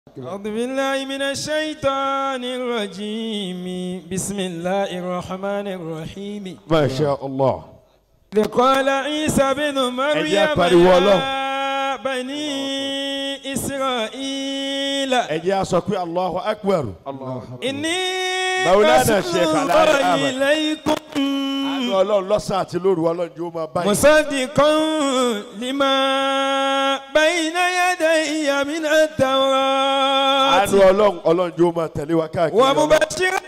أعوذ بالله من الشيطان الرجيم بسم الله الرحمن الرحيم ما شاء الله إذ قال عيسى بن مريم pariwo Ọlọ́run. يا بني إسرائيل ẹ jẹ́ a sọ pé allahu akbar إني مولانا رسول الشيخ علي الله أحمد. إليكم àánú ọlọ́run lọ́sàn àti lóru ọlọ́run yóò máa báyìí. مصدقا لما بين يدي من التوراة àánú ọlọ́run ọlọ́run yóò máa tẹ̀lé wa káàkiri. ومبشرا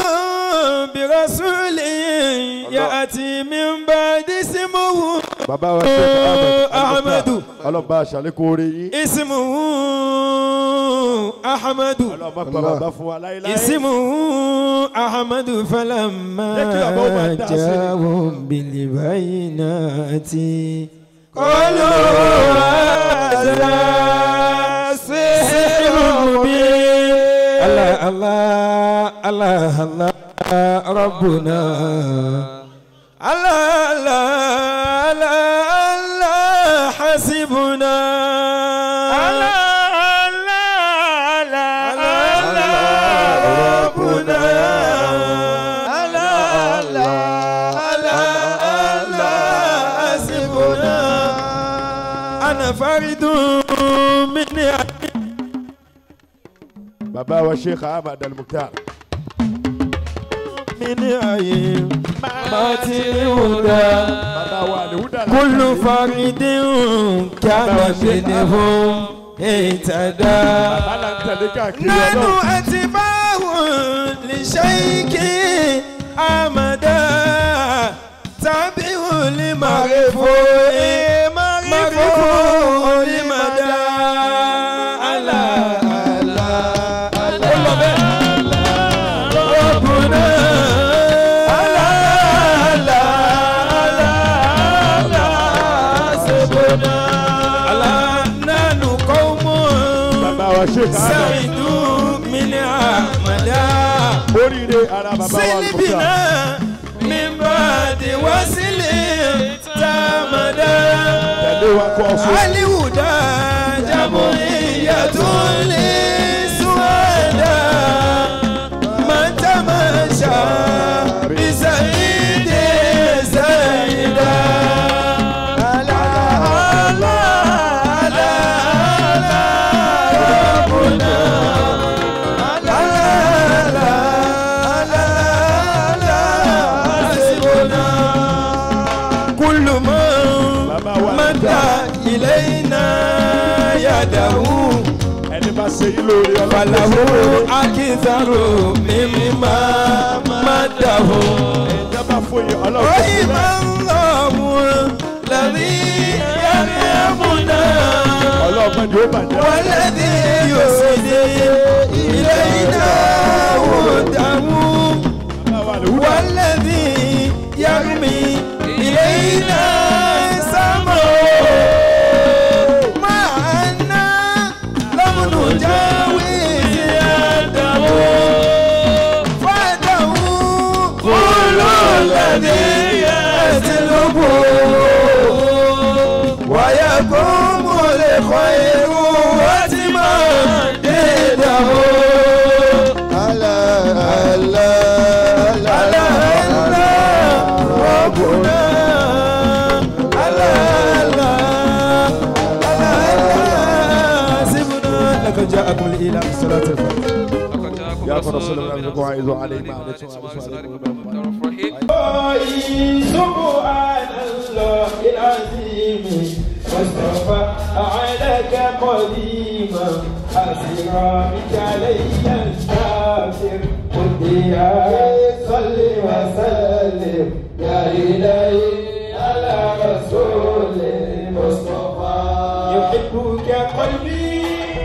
برسول يأتي من بعد اسمه bàbá wa ṣe Ahmadu. ọlọ́run bá a ṣàlékún oore yín. اسمه أحمد ọlọ́run má pa bàbá fún wa láéláé. اسمه أحمد فلما Jẹ́ kí bàbá ó máa dá sí i. جاءهم بالبينات قالوا هذا سحر مبين الله الله الله الله ربنا الله الله الله الله حسبنا الله الله الله ربنا الله الله الله الله حسبنا أنا فرد من bàbá wa sheikh ahmad al-mukhtar. من عين ما الهدى bàbá wa alihuda. كل فرد كان منهم اهتدى bàbá là ń tẹ̀lé káàkiri نحن ọlọ́run. أتباع لشيك أمدا تابع لمعرفه معرفه لمدى على على على ربنا على على على على سبنا على نحن قوم bàbá wa sheikh ahmad. سعدوا من عمدا oríire ara bàbá wa al-mukhtar. سلبنا من بعد وسل تامدا tẹ̀lé wa kó ọ̀ṣun. الهدى جمعية لسوادا من تمشى بسعيد سيدا على على على على ربنا على على على على حسبنا كل من bàbá wa مد إلينا يده ẹni bá ṣe yín lórí ọlọ́run. فله أكثر مما مده ìjọba fún yín ọlọ́run. رحم الله الذي يرحمنا ọlọ́run mẹ́jọ ó bàjẹ́. والذي يسدي إلينا وده bàbá wa alihuda. والذي يرمي إلينا سمعه مع أننا لم نجاوز يده فاته كل الذي يسلبه ويقوم الخير واتما ضده على على على ربنا على على سيبنا لقد جاءكم الإله الصلاة الفاتحة يا رسول الله عليكم وعيذوا عليه ما عليكم سبحان الله العظيم واصطفى عليك قديما حسرا بك علي الكافر قد يا صل وسلم يا إلهي على رسول المصطفى يحبك قلبي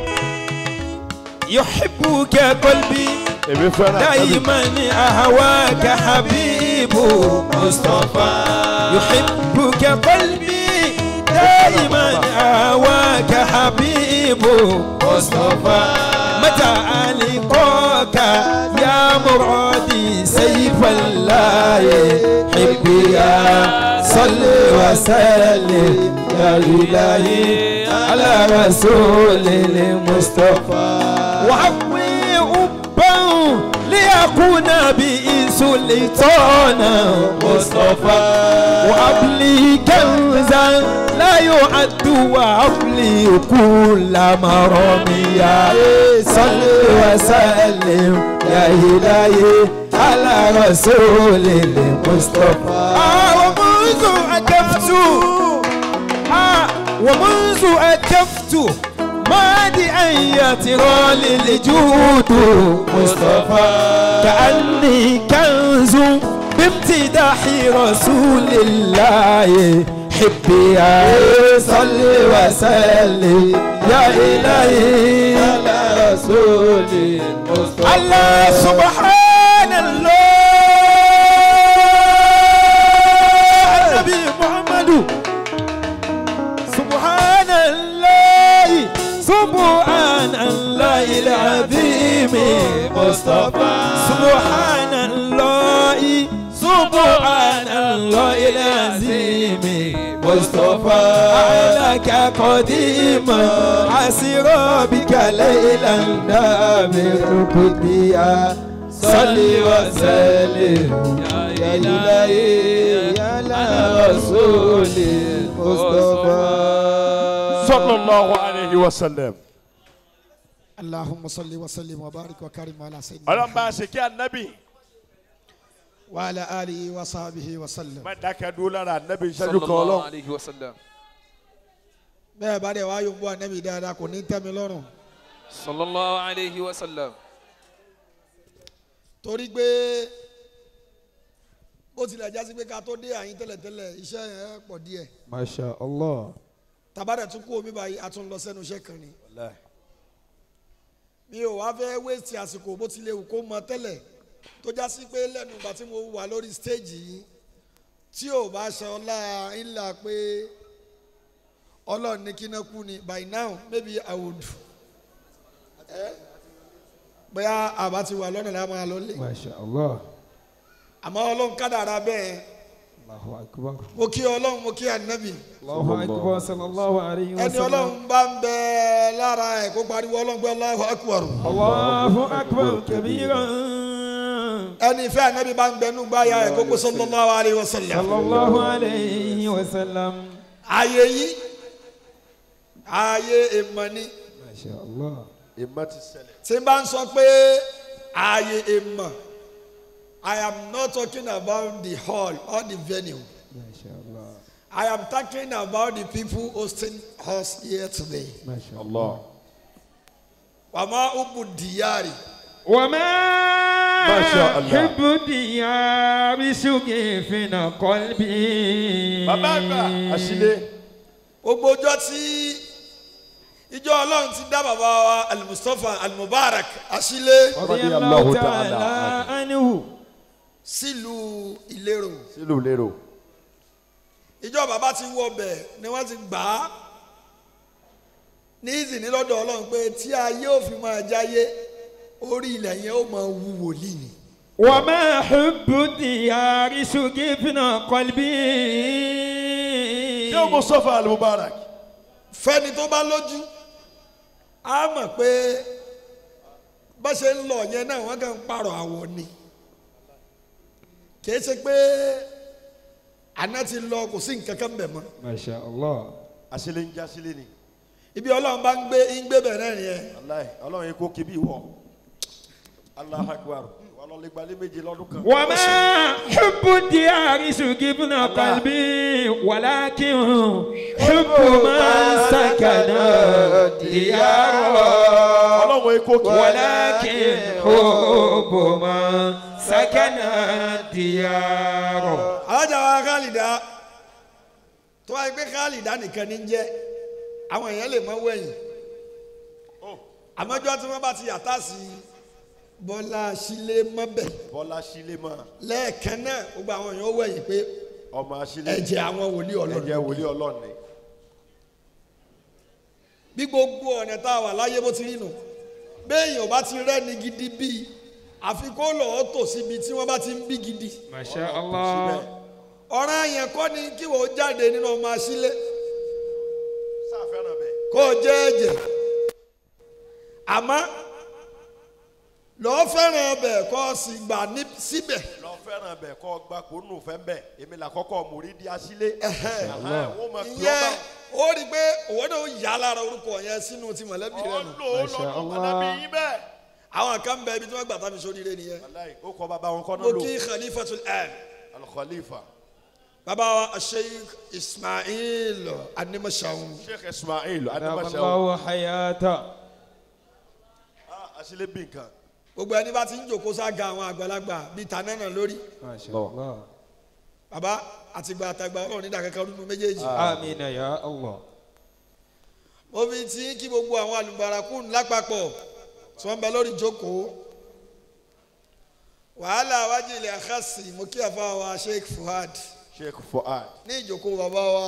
يحبك قلبي èmi fẹ́ràn àtàbí. دايما أهواك حبيب مصطفى يحبك قلبي دائما أهواك حبيب مصطفى متى ألقاك يا مرادي سيف الله الله حبيا صل وسلم يا إلهي على رسول المصطفى وعوي أبا ليكون به سلطانا مصطفى وأبلي كنزا لا يعد وأبلي كل مرميا صل وسلم يا إلهي على رسول المصطفى آه ومنذ أكفت آه ومنذ أكفت مادئا يترى للجود مصطفى كأني كنز بامتداح رسول الله حبي يا صل وسلم يا إلهي على رسول المصطفى الله سبحان الله النبي محمد سبحان الله سبحان الله العظيم مصطفى سبحان الله سبحان الله العظيم مصطفى عليك قديما عسر بك ليلا دامر كديا صل وسلم يا إلهي على رسول المصطفى sallallahu alayhi wa sallam. اللهم صل وسلم وبارك وكرم على سيدنا ọlọ́run bá a محمد ṣe kí anabi وعلى آله وصحبه وسلم má dákẹ́ dúró lára anabi ìṣẹ́jú صلى kan الله ọlọ́run. عليه وسلم bẹ́ẹ̀ bá dẹ̀ wá yóò bọ́ ànábì dáadáa kò ní tẹ́ mi lọ́rùn صلى الله عليه وسلم torí pé bó tilẹ̀ jásí pé ká tó dé àyín tẹ́lẹ̀tẹ́lẹ̀ iṣẹ́ yẹn pọ̀ díẹ̀ ما شاء الله tàbádẹ̀ tún kú omi báyìí a tún lọ sẹ́nu iṣẹ́ kan ni mi ò wá fẹ́ wéèsì àsìkò bó tilẹ̀ wù kó mọ tẹ́lẹ̀ tó jásí pé lẹ́nu ìgbà tí mo wà lórí stéèjì yìí tí ò bá ṣe ọlá ńlá pé ọlọ́run ní kí náà kú ni by now maybe I would Eh? bóyá àbá ti wà lọ́nà láwọn máa lọ lé ما شاء الله àmọ́ ọlọ́run kádàrá bẹ́ẹ̀ الله أكبر mo kí ọlọ́run mo kí ànábì الله أكبر صلى الله عليه ẹni وسلم ọlọ́run bá ń bẹ lára ẹ̀ kó pariwo ọlọ́run gbé Allahu Akbar الله أكبر كبيرا ẹni ìfẹ́ ànábì bá ń bẹnu gbáya ẹ̀ kó pé sallallahu alaihi wasallam صلى الله عليه وسلم ààyè yìí ààyè èèmọ̀ ni ما شاء الله ìmọ̀ ti ṣẹlẹ̀. tí n bá ń sọ pé ààyè èèmọ̀ I am not talking about the hall or the venue ما شاء الله I am talking about the people hosting us here today ما شاء الله Allah. wàmà ubu diyari وما شاء الله. حب ديار شغيفنا قلبي bàbá àgbà àṣìlẹ̀ gbogbo ọjọ́ tí ìjọ ọlọ́run ti dá bàbá wa al-Mustapha al-Mubarak àṣìlẹ̀ رضي رضي الله الله تعالى تعالى عنه sílùú ìlérò sílùú lérò. ìjọ bàbá ti wọ ọbẹ̀ ni wọ́n ti gbà á ní ìsìní lọ́dọ̀ ọlọ́run pé tí ayé ò fi máa jáyé orí ilẹ̀ yẹn ó máa wú wòlíì ni. وما حب ديار شغيفنا قلبي ṣé o Mustapha al-Mubarak. fẹ́ni tó bá lójú á mọ̀ pé bá ṣe ń lọ yẹn náà wọ́n kàn ń pààrọ̀ àwọ̀ ni kìí ṣe pé àná ti lọ kò sí nǹkan kan bẹ̀ mọ́ ما شاء الله àṣìlẹ̀ ń já sílẹ̀ ni. ibi ọlọ́run bá ń gbé ń gbé bẹ̀rẹ̀ yẹn aláì ọlọ́run yìí kó kí bí wọ̀. Allahu Akbar. wàlọ́ lè gbalẹ̀ méje lọ́dún kan. وما حب ديار شغيفنا قلبي ولكن حب من سكن دياره ọlọ́run yìí kó kí. ولكن حب من سكن دياره alájà wa kálídà tó wáyé pé kálídà nìkan ní jẹ́ àwọn èèyàn lè mọ wẹ̀yìn àmọ́jọ́ tí wọ́n bá ti yàtá sí bọ́lá sílé mọ́bẹ̀ bọ́lá sílẹ̀ mọ́ lẹ́ẹ̀kan náà gbogbo àwọn èèyàn ó wẹ̀yìn pé ọmọ àṣìlẹ̀. ẹ̀jẹ̀ àwọn wòlíì ọlọ́run ẹ̀jẹ̀ wòlíì ọlọ́run ni. bí gbogbo ọ̀nà tá a wà láyé bó ti rí nù béèyàn ò bá ti rẹ́ni gidi bíi àfi kó lọ́ọ́ tò síbi tí wọ́n bá ti ń bí gidi Masha Allah. ọ̀ràn yẹn kọ́ ni kí wọ́n jáde nínú ọmọ asílẹ̀ sáfẹ́ràn bẹ̀. kó o jẹ́ ẹ̀jẹ̀ àmọ́ lọ́ọ́ fẹ́ràn ọbẹ̀ kó o sì gbà ní síbẹ̀ lọ fẹ́ràn bẹ̀ kọ́ gba kó nù fẹ́ bẹ̀ èmi là kọ́kọ́ mórí di asílé. wọ́n máa pè ọ́ ìyẹn bá ó rí i pé òwò náà ó yà á lára orúkọ yẹn sínú ti mọ̀lẹ́bí rẹ nù ọlọ́ ọlọ́ ọmọdébí yín bẹ́ẹ̀. àwọn kan bẹ ibi tí wọ́n gbà tá fi sóríire nìyẹn wàláyé ó kọ́ bàbá wọn kọ́ náà mo lò. kí khalifatul am al-khalifa bàbá wa sheikh ismail animashaun sheikh ismail adimashaw Allahu hayata. asílé bí nǹkan. gbogbo ẹni bá ti ń jòkó sága àwọn àgbàlagbà bíi tanánà lórí Masha Allah. bàbá àtìgbà àtàgbà ọlọ́run nídà kankan nínú méjèèjì Amina ya Allah. mo fi ti kí gbogbo àwọn àlùbárakú lápapọ̀ tí wọ́n bẹ lórí ìjókòó wàhálà wájú ilẹ̀ àkàsì mo kí àfa wa sheikh fuad sheikh fuad ní ìjókòó bàbá wa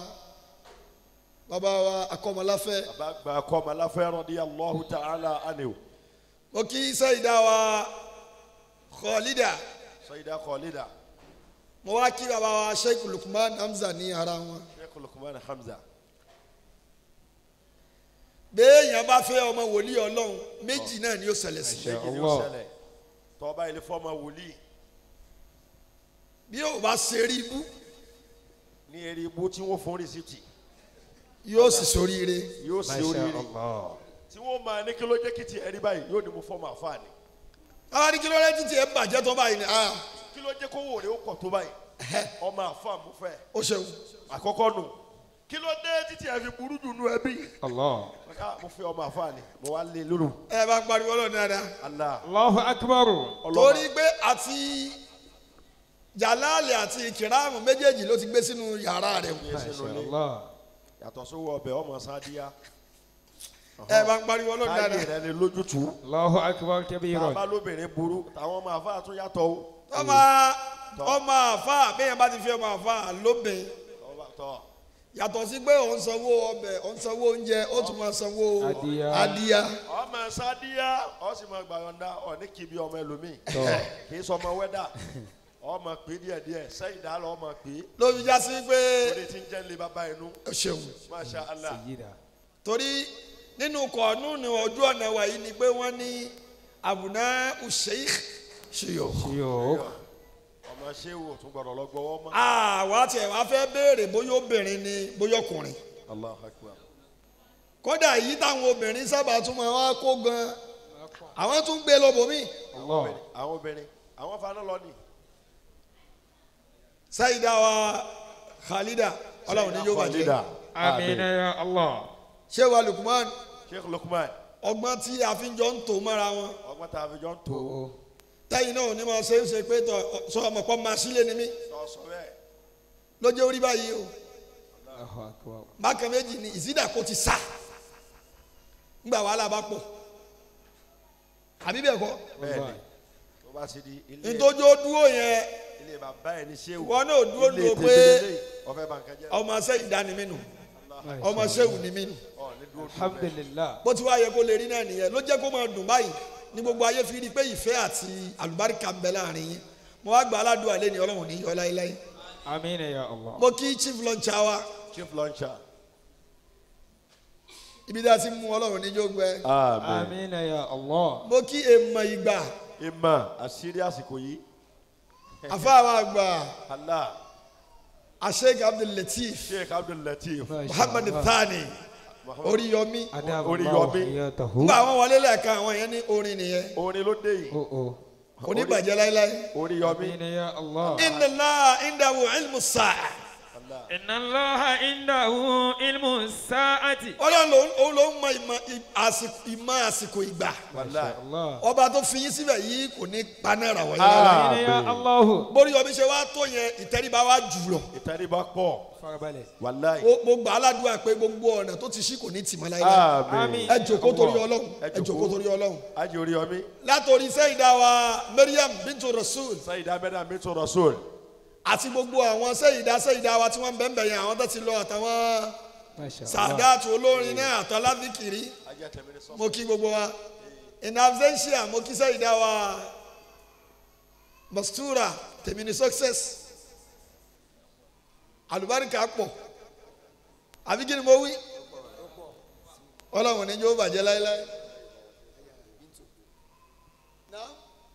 bàbá wa akọmọláfẹ́ bàbá gba kọ́mọ aláfẹ́ radiyallahu ta'ala anhu. mo kí sẹ́yìndá wa kọ́lídà sayida kọ́lídà mo wá kí bàbá wa sheikh lukman hamza ní ara wọn sheikh lukman hamza. béèyàn bá fẹ́ ọmọ wòlíì ọlọ́run méjì náà ni ó ṣẹlẹ̀ sí Masha méjì ni ó Allah. ṣẹlẹ̀ tọ́ba ilé fọ́mọ wòlíì bí yóò bá ṣe rí ibú ní eré ibú tí wọ́n fún rìsíìtì yóò sì soríire yóò sí Masha oríire Allah. tí wọ́n máa ní kí ló jẹ́ kí ti ẹ̀rí báyìí yóò ní mo fọ́mọ àfáàní àwọn ní kí ló dé títí ẹ bàjẹ́ tó báyìí ni ah kí ló jẹ́ kó wò rè ó pọ̀ tó báyìí ọmọ àfáà mo fẹ́ ó ṣeun àkọ́kọ́ nù kí ló dé títí ẹ̀ fi burú jù nù ẹbí Allah. Ah, mo fẹ́ ọmọ àfáàní mo wá lé lóru ẹ bá pariwo lọ dáadáa Allah Allahu akbar. torí pé àti jalali àti ìkìrámù méjèèjì ló ti gbé sínú yàrá rẹ o. Yẹ sínú Masha ilé. Allah. yàtọ̀ sówó ọbẹ̀ ọmọ sáadíyá ẹ bá pariwo lọ káyé dáadáa rẹ ni lójútùú Allahu akbar kabiran. bàbá lóbìnrin burú táwọn ọmọ àfáà tún yàtọ̀ o ọmọ ọmọ àfa bẹ́ẹ̀ bá ti fi ọmọ àfa lóbìn Ọba tọ́ yàtọ̀ sí pé òun sanwó ọbẹ̀ òun sanwó oúnjẹ ó tún máa sanwó Adìyẹ. adìyẹ ọmọ sáadíyá ọ sì máa gbàyọ̀ǹda ọ ní kìbi ọmọ ẹlòmíì kì í sọ ọmọ wẹ́dà ọmọ pé díẹ̀díẹ̀ sẹ́yìn dá lọ ọmọ pé ló fi já sí pé orí ti ń jẹ́ lé bàbá inú ó ṣeun masha allah Sayyida. torí nínú kọ̀ọ̀nù ní ojú ọ̀nà wa yìí ni pé wọ́n ní àbùná sheikh ṣiyọ̀ Yo. ọmọ ṣéwò tún gbọdọ̀ lọ gbọ́wọ́ mọ́. àwa tiẹ̀ wá fẹ́ béèrè bóyá obìnrin ni bóyá ọkùnrin allah akbar kódà èyí táwọn obìnrin sábà tún máa wá kó gan àwọn tún gbé lọ́bọ̀mí Allah. àwọn obìnrin àwọn fana lọ ni. sáyidá wa khalida ọlọ́run ní yóò bàjẹ́ Khalida. Amina ya Allah. ṣé wa lukman sheikh lukman ọgbọ́n tí a fi jọ ń tò mọ́ra wọn ọgbọ́n tá a fi jọ ń tó Oh. tẹ́yìn náà ò ní máa ṣe é ṣe pé tọ sọ ọmọ pọ́ máa sílé ni mí sọ sọ bẹ́ẹ̀ lójó orí báyìí o Allahu akbar. bákan méjì ni ìsídà kò ti sá ńgbà wàhálà bá pọ̀ àbí bẹ́ẹ̀ kọ́ bẹ́ẹ̀ ni tó bá ti di ilé nítorí ó dúró yẹn ilé bàbá ẹ̀ ní ṣéwù Ìwọ náà dúró ilé dúró tèmi pé- lélẹ́yìí, ọfẹ́ bá nǹkan jẹ́ ọmọ sẹ́yìn dání mí nù ọmọ sẹ́wù ni mí nù ọ ní dúró dúró bẹ́ẹ̀. Alhamdulillah. bó ti wá yẹ kó lè rí náà nìyẹn ló jẹ́ kó máa dùn báyìí ní gbogbo ayé fi rí i pé ìfẹ́ àti àlùbáríkà ń bẹ láàrin yín mo wá gba aládùn àlẹ́ ní ọlọ́run ní yọ láéláé Amina ya Allah. mo kí chief launcher wa chief launcher. ibi tí a ti mú ọlọ́run níjó gbẹ amen. Amina ya Allah. mo kí èèmọ̀ ìgbà ìmọ̀ àṣírí àsìkò yìí àfáàwọn àgbà allah asheik abdulateef sheikh abdul latif muhammad thani oríyọmí Adabu Orí Allah yọmí. hayatahu. nígbà àwọn wọlé lẹ́ẹ̀kan àwọn yẹn ní orin nìyẹn orin ló dé yìí Oh oh. oníbàjẹ́ láéláé orí yọmí Amina ya Allah. inna allah indahu ilmu sa'a allah Inna Allah indahu ilmu sa'ati. ọlọ́run ló òun ló ń mọ ìmọ̀ ì- àsìkò ìmọ̀ àsìkò ìgbà wàlá Allah. ọba tó fi yín síbẹ̀ yìí kò ní panára wọ̀nyí Ah. lára Amina ya Allah. borí ọbí ṣe wá tó yẹn ìtẹríba wá jù lọ ìtẹríba pọ̀ Farabalẹ̀. wàlá Mo- mo gbà á ládùúgbà pé gbogbo ọ̀nà tó ti ṣí kò ní tì mọ́ láéláé amen ẹ jòkó torí ọlọ́run Ẹ ẹ jòkó jòkó. torí ọlọ́run ajé orí yọmí látòrí sẹ́yìndá wa mariam bintu rasul sayid abẹ́dà mẹ́tò rasul àti gbogbo àwọn sẹ́yìndá sẹ́yìndá wa tí wọ́n ń bẹ̀ ń bẹ̀ yẹn àwọn tó ti lọ àtàwọn Masha Allah. sàdáàtù olórin náà àtàládìkìrì ajé tẹ̀mí ní sọ́ọ̀ mo kí gbogbo wa in absentia mo kí sẹ́yìndá wa mastura tèmi ni success àlùbáríkà pọ̀ àbí kí ni mo wí ọlọ́run ní yóò bàjẹ́ láéláé. Naam.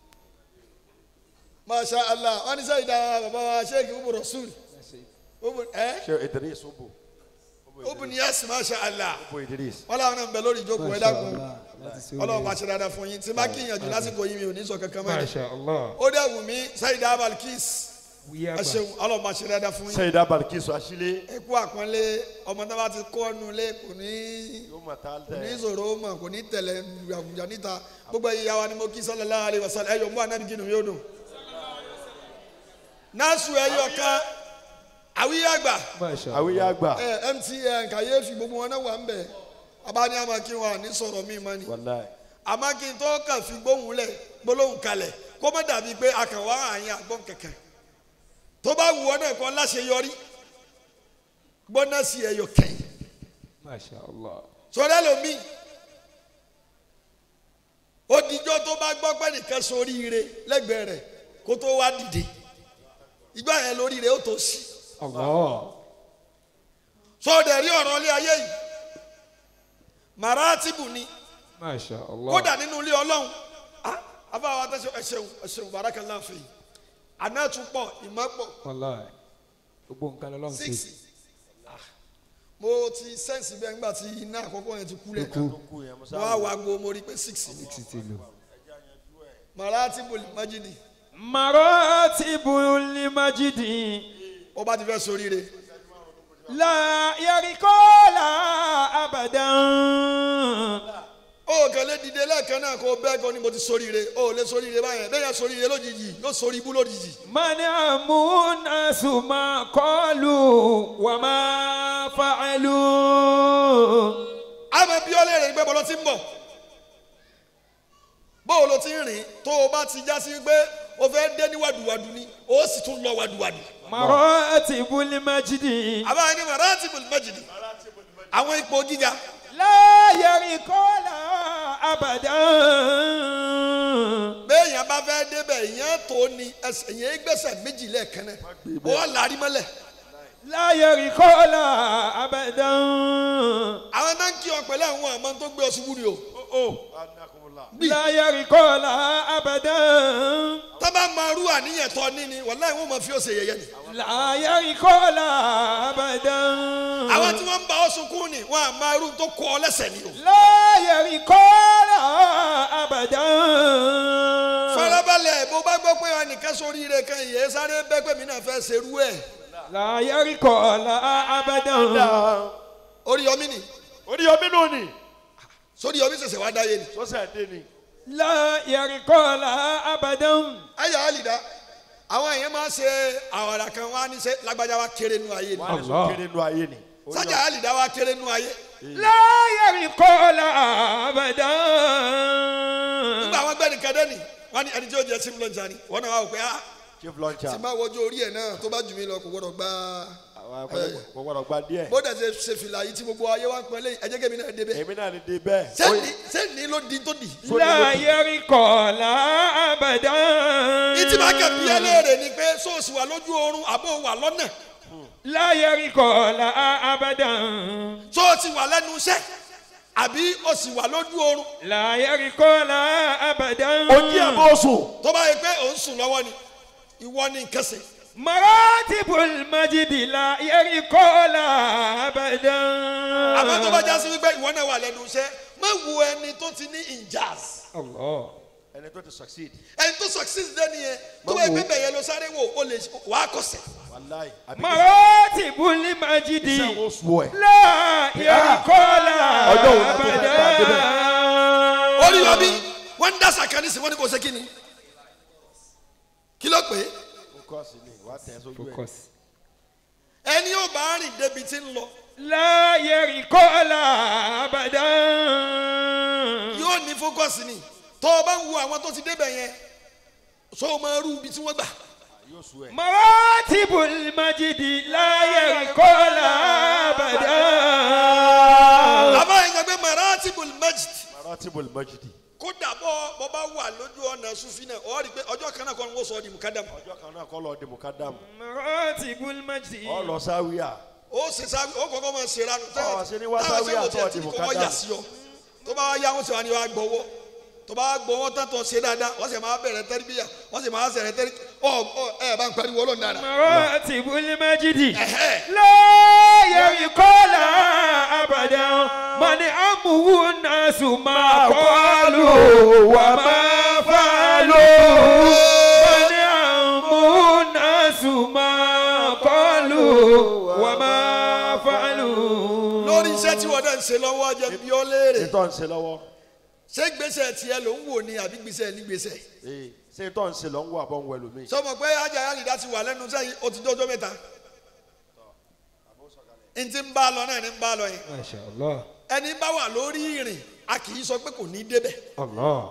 masha allah wọn ní sẹ́yìn dáa bàbá wa sheikh ubu rasul ubu ẹ ṣe idris ubu ubu niyasi masha allah ubu idris. wọn làwọn náà ń bẹ lórí ìjókòó ẹ dákun ọlọ́run bá ṣe dáadáa fún yín tí bá kíyànjú lásìkò yìí mi ò ní sọ kankan mẹ́rin Masha Allah. ó dẹ̀ wù mí sẹ́yìn dáa balkis Wíyá ẹ gbà. ṣeun ọlọ́run bá ṣe dáadáa fún yín sẹ́yìn dábàá kí sọ àṣìlẹ̀ ẹ kú àpọ́nlé ọmọ tó bá ti kọ́ ọ́nù lé kò ní yóò mọ̀ tá a kò ní tẹ̀. ìṣòro mọ̀ kò ní tẹ̀lé àwùjọ níta gbogbo ẹ̀yìn yàrá ni mo kí sallallahu alaihi wasallam ẹ̀yọ̀ mú anábì kí ni yóò dùn. násù ẹ̀yọ̀ kan àwíyàgbà Masha Allah. àwíyá àgbà ẹ mtn kàyéfì gbogbo wọn náà wà ń bẹ̀ abáni àmà kí wọn ní sọ̀rọ̀ mí mọ́ ni wàláì àmọ́ kí n tó kàn fi gbóhùn lẹ̀ gbólóhùn kalẹ̀ kó má dàbí pé a kàn wá àyìn àgbọ̀n kankan tó bá wù ọ́ náà kọ́ láṣeyọrí gbọ́ná sí ẹ̀yọ̀ kẹ́yìn Masha Allah. sọdẹ lomi odijọ́ tó bá gbọ́ pé nìkan sórí ire lẹ́gbẹ̀ẹ́ rẹ̀ kó tó wá dìde ìgbà yẹn lórí rẹ̀ ó tó sí Allah. sọdẹ rí ọ̀rọ̀ ilé ayé yìí maratibu ni Masha Allah. kódà nínú ilé ọlọ́run ah afáwọn atẹ́sẹ̀ ẹ̀ṣẹ̀wò ẹ̀ṣẹ̀wò barakallahu fi àná tún pọ̀ ìmọ̀ pọ̀ Wallahi. Gbogbo nǹkan lọ́lọ́run six ṣe. ah mo ti sẹ́ǹsì bẹ́ẹ̀ nígbà tí iná àkọ́kọ́ yẹn ti kú lẹ̀ Kú. kú yẹn mo wọ́n sáà á wá gbo mo rí pé six ni Six ti lò. maratibu majidi Maratibul majidi. ó bá ti fẹ́ sórí ire. La yarikola abadan. ó kàn lè dìde lẹ́ẹ̀kan náà kó bẹ́ẹ̀ kan ni mo ti sóríire ó lè sóríire báyẹn bẹ́ẹ̀ yẹn sóríire lójijì yóò sórí ibú lójijì. Mani amuna suma kọlu wa ma fa'alu. àmọ́ bí ó lè rìn pé bọ́lọ́ ti ń bọ̀ bóò ló ti ń rìn tó o bá ti já sí pé o fẹ́ dé ní wàdùwàdù ni o sì tún lọ wàdùwàdù. Maratibul majidi. àbáyé ni maratibul majidi àwọn ipò gíga La yarikola abadan. béèyàn bá fẹ́ débẹ̀ ìyẹn tó ni ẹsẹ̀ ìyẹn gbẹ́sẹ̀ méjì lẹ́ẹ̀kan náà ó lárí mọ́lẹ̀ La yarikola abadan. àwọn náà ń kí ọ pẹ̀lú àwọn àmọ́ tó gbé ọ ṣubú ni o. anakunla La yarikola abadan. tábà máa rú àníyàn tó ní ni wàláhì wọn máa fi ọ̀sẹ̀ yẹyẹ ni. La yarikola abadan. àwọn tí wọ́n ń bá ọ sunkún ni wọ́n á máa rú tó kọ́ ọ lẹ́sẹ̀ ni o. La yarikola abadan. farabalẹ̀ bó bá gbọ́ pé ẹnìkan sórí ire kan yìí sáré bẹ́ pé mi náà fẹ́ serú ẹ̀ La yarikola abadan. orí yọmí ni orí omi nù ni sórí yọmí ṣẹ̀ṣẹ̀ wá dáyé ni. sọ́sẹ̀ dé ni La yarikola abadan. ayọ̀ àlìdá àwọn èèyàn máa ń ṣe àwàrà kan wá ní ṣe lágbájá wa kéré nu ayé ni wọ́n á lè sọ Allah. kéré nu ayé ni. Orí sájà àlìdá wa kéré nu ayé La yarikola abadan. nígbà àwọn gbẹ́ni kẹ́dẹ́ ni wọ́n ní ẹni tí ó jẹ́ sim lọ́jà ni wọ́n náà wá wò pé ah chief launcher tí máa wọjú orí ẹ̀ náà tó bá jù mí lọ kò gbọ́dọ̀ gbá àwọn akọ̀rọ̀ kò gbọ́dọ̀ gba díẹ̀ bó dẹ̀ ṣe ṣe fìlà yìí tí gbogbo ayé wa ń pẹ́ lẹ́yìn ẹ̀jẹ̀ kẹ́mi náà débẹ̀ èmi náà ni dé bẹ́ẹ̀. sẹ́ni sẹ́ni ló di tó di. La yarikola abadan. ìtì máa kẹ́ bí ẹlẹ́rẹ̀ ni pé sóòsì wà lójú oorun àbó wà lọ́nà La yarikola abadan. sóòsì wà lẹ́nu iṣẹ́ àbí o sì wà lójú oorun La yarikola abadan. ojí ẹ̀ bó sùn. tó bá yẹ pé òun sùn lọ́wọ́ ni ìwọ ni nǹkan ṣe. Maratibul majidi la yarikola abadan. àmọ́ tó bá já sí wípé ìwọ náà wà lẹ́nu iṣẹ́ má wo ẹni tó ti ní injaz Allah. ẹni tó ti succeed ẹni tó succeed dẹ́ni yẹn tó bá yẹ pé bẹ̀yẹ ló sáré wò ó lè wà á kọsẹ̀. wàláì àbí Maratibul majidi iṣẹ́ wo sùn ẹ̀. la yarikola Ọjọ́ wo la tó fẹ́ gba abadan. orí wa bí wọ́n ń dá sàkánì sí wọ́n ní kò ṣe kí ni kí ló pé focus ni wàá tẹ̀ sójú ẹ̀. Focus. ẹni yóò bá rìn débi tí ń lọ La yarikola abadan. yóò ní fókọ̀sì ni tó o bá ń wo àwọn tó ti débẹ̀ yẹn so o máa rú ibi tí wọ́n gbà. yóò sùn ẹ̀. Maratibul majidi la yarikola abadan. àbá yẹn gbàgbé maratibul majid maratibul majidi kódà bọ́ bọ́ bá wà lójú ọ̀nà sufi náà ọ̀ rí i pé ọjọ́ kan náà kọ́ ni wọ́n sọ ọ́ di mukadam ọjọ́ kan náà kọ́ lọ di mukadam maratibul majdi ọ lọ sáwíà ó ṣe sáwí ó kọ́kọ́ máa ṣe ránu Ọ̀, ṣe ní wá sáwí àtọ̀ di kọ́ wọ́n mukadam. yà sí ọ tó bá wá yá wọn sì wá ní wàá gbọ́wọ́ tó bá gbọ́wọ́ tán tó ṣe dáadáa wọ́n sì máa bẹ̀rẹ̀ tẹ́rìbíyà wọ́n sì máa sẹ̀rẹ̀ tẹ́rì ọ ọ ẹ bá ń pariwo ọlọ́run dáadáa. maratibul majdi Ẹ̀hẹ́. la yarikola abadan mani amuhu nasu ma qalu wa ma falu mani amuhu nasu ma qalu wa ma falu. lórí iṣẹ́ tí wọ́n dẹ̀ ń ṣe lọ́wọ́ jẹ́ bí ó léèrè ètò ń ṣe lọ́wọ́ ṣé gbèsè tiẹ̀ ló ń wò ní àbí gbèsè ní gbèsè. ee ṣé ètò ń ṣe lọ́ ń wọ àbọ̀ ń wẹ̀ lómi. sọmọ pé ajá yálìdá ti wà lẹ́nu sẹ́yìn ó ti dọ́jọ́ mẹ́ta n ti ń bá a lọ náà ni ń bá a lọ yẹn masha allah ẹni bá wà lórí ìrìn a kì í sọ pé kò ní débẹ̀ allah.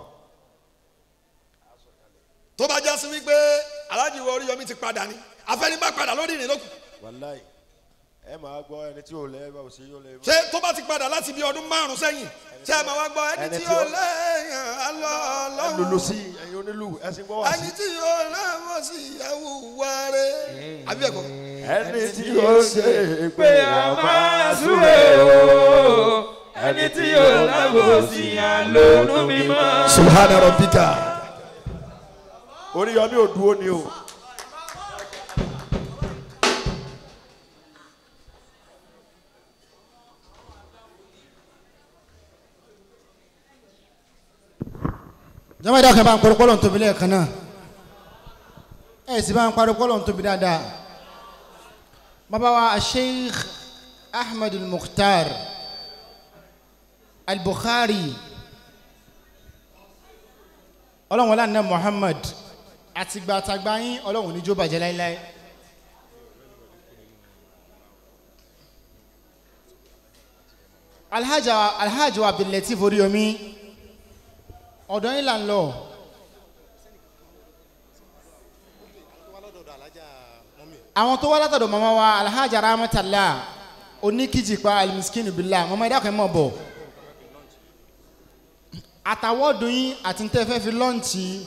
tó bá já sí wípé aláàjì wọ Oríyọmí ti padà ni àfẹ́ni bá padà lórí ìrìn lókun wàláì ẹ máa gbọ́ ẹni tí ò lẹ́ bá ò sí yóò lẹ́ ṣé tó bá ti padà láti bí ọdún márùn sẹ́yìn ṣé ẹ máa wá gbọ́ ẹni Ẹni tí tí ó ó- lẹ́yìn alọ́ ẹ lulu ọlọ́run sí ẹyin onílù ẹsìn gbọ́ wá ẹni sí. tí ó lẹ́wọ̀n sí ìyàwó wáre àbí ẹ̀kọ́ ẹni tí ó ṣe pé a máa súre o ẹni tí yóò lábòsí àlónú mímọ́. subhana rabbika. Oríyọmí ò dúró ni o. jama da kan bá ń pariwo kọ́lọ̀ ń tóbi lẹ́ẹ̀kan náà ẹ̀ sì bá ń pariwo kọ́lọ̀ ń tóbi dáadáa bàbá wa sheikh ahmed al-mukhtar al-bukhari ọlọ́run wọlé àná muhammad àtìgbà àtàgbà yín ọlọ́run níjó bàjẹ́ láéláé. alhaja alhaji wa abdulateef oríyomi ọ̀dọ̀ yín là ń lọ. àwọn tó wá látọ̀dọ̀ màmá wa alhaji aramatala oníkìjìpá alimiskin bila màmá ẹ̀dá kan mọ̀ bọ̀ àtàwọ̀dùn yín àti ntẹ́fẹ́ fi lọ́ǹtì